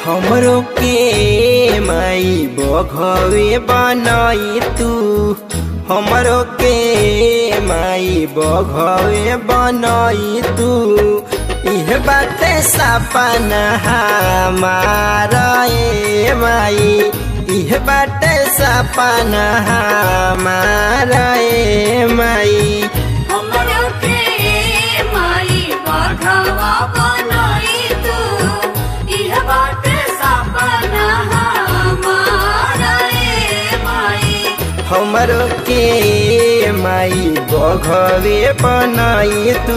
हमरो के माई बघवे बनाई तू हमरो के माई बघवे बनाई तू इह बाटे सपना हमारा ए माई इह बाटे सपना हमारा ए माई हमरो के माई बाघवा बनाई तू इह बाटे सपना हमारा ए माई हमरो के माई बघवे बनाई तू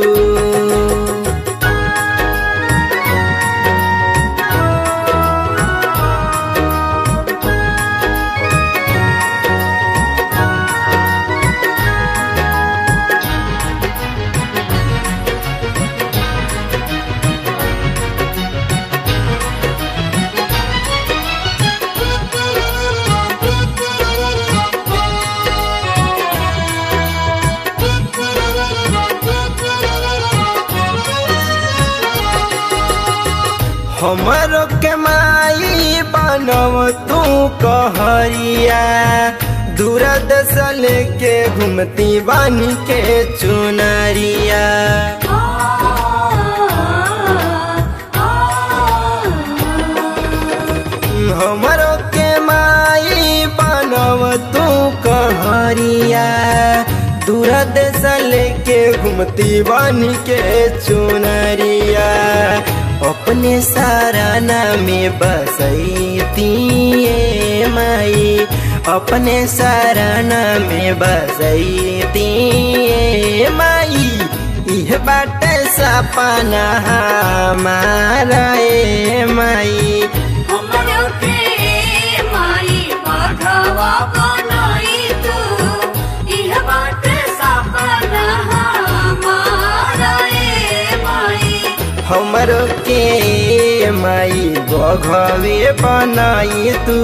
हमरो के माई बनव तू कहरिया दूर दस लेके घूमती बन के चुनरिया हमरो के माई बनव तू कहरिया दूर देश लेके घूमती बन के चुनरिया अपने साराना में बसैती ए माई अपने साराना में बसैती ए माई इह बाटे सपना हमारा ए माई हमरो के माई बाघवा बनाई तू इह बाटे सपना हमारा ए माई हमरो के माई बघवे बनाई तू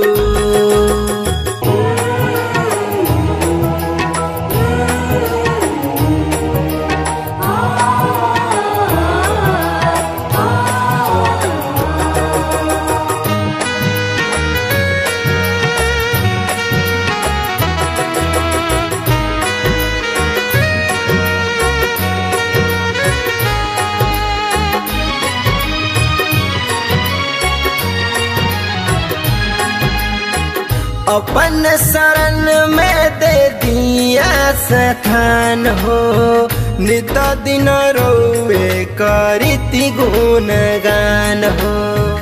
अपन शरण में दे दिया सखान हो नित दिन रोवे करिति गुण गान हो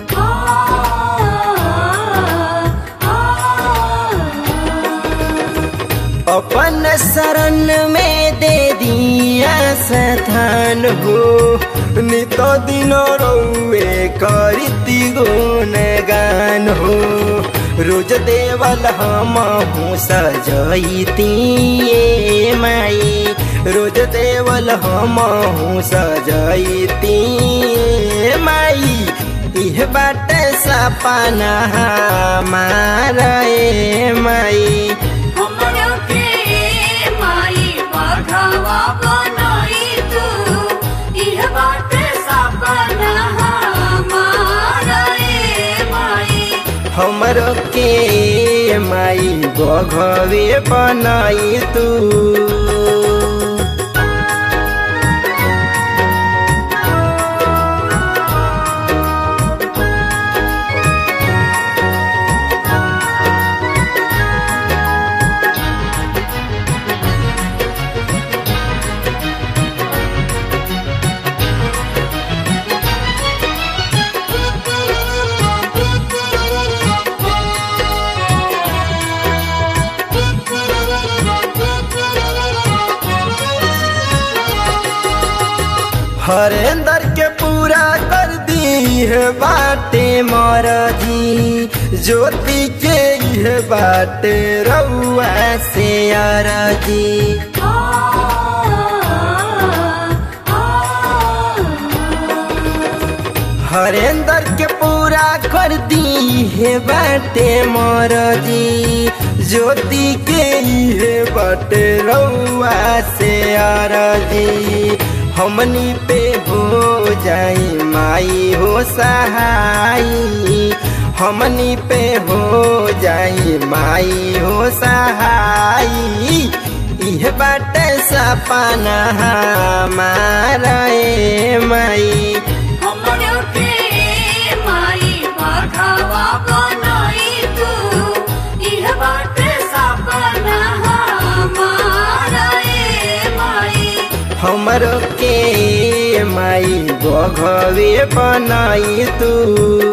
अपन शरण में दे दिया सथान हो नित दिन रोवे करिति गुण गान हो रोज देवल हम हूँ सजैती ए माई रोज देवल हम हूँ सजैती ए माई इह बाटे सपना हमारा ए माई हमरो के माई बाघवा बनाई तू इह बाटे सपना हमारा ए माई हमरो के माई बघवे बनाई तू हरेंदर के पूरा कर दी है बाटे मरजी ज्योति के यह बाटे रउआ से अरजी हरेंदर के पूरा कर दी है बाटे मरजी ज्योति के ये बाटे रउआ से अरजी हमनी पे हो जाई माई हो सहाई हमनी पे हो जाई माई हो सहाई इह बाटे सपना हमारा ए माई हमरो के माई बाघावा बनाई तू इह बात सपना हमारा ए माई हमरो के माई बघवे बनाई तू